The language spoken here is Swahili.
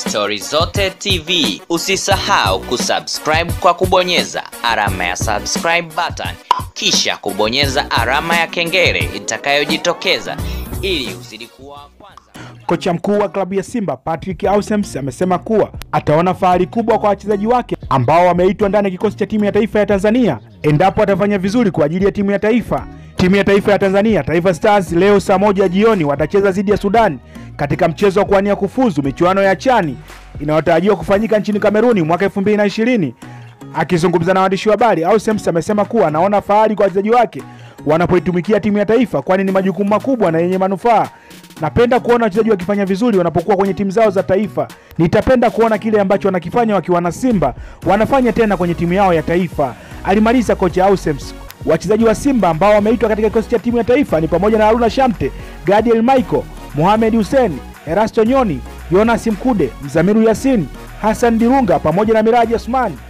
Stori Zote TV. Usisahau kusubscribe kwa kubonyeza alama ya subscribe button, kisha kubonyeza alama ya kengele itakayojitokeza ili uzidi kuwa wa kwanza. Kocha mkuu wa klabu ya Simba Patrick Ausems amesema kuwa ataona fahari kubwa kwa wachezaji wake ambao wameitwa ndani ya kikosi cha timu ya taifa ya Tanzania endapo atafanya vizuri kwa ajili ya timu ya taifa. Timu ya taifa ya Tanzania Taifa Stars leo saa moja jioni watacheza dhidi ya Sudan katika mchezo wa kuwania kufuzu michuano ya chani inayotarajiwa kufanyika nchini Kameruni mwaka 2020. Akizungumza na waandishi wa habari, Ausems amesema kuwa anaona fahari kwa wachezaji wake wanapoitumikia timu ya taifa, kwani ni majukumu makubwa na yenye manufaa. Napenda kuona wachezaji wakifanya vizuri wanapokuwa kwenye timu zao za taifa. Nitapenda kuona kile ambacho wanakifanya wakiwa na Simba wanafanya tena kwenye timu yao ya taifa, alimaliza kocha Ausems. Wachezaji wa Simba ambao wameitwa katika kikosi cha timu ya taifa ni pamoja na Haruna Shamte, Gadiel Michael, Mohamed Hussein, Erasto Nyoni, Jonas Mkude, Mzamiru Yasin, Hassan Dirunga pamoja na Miraji Osman.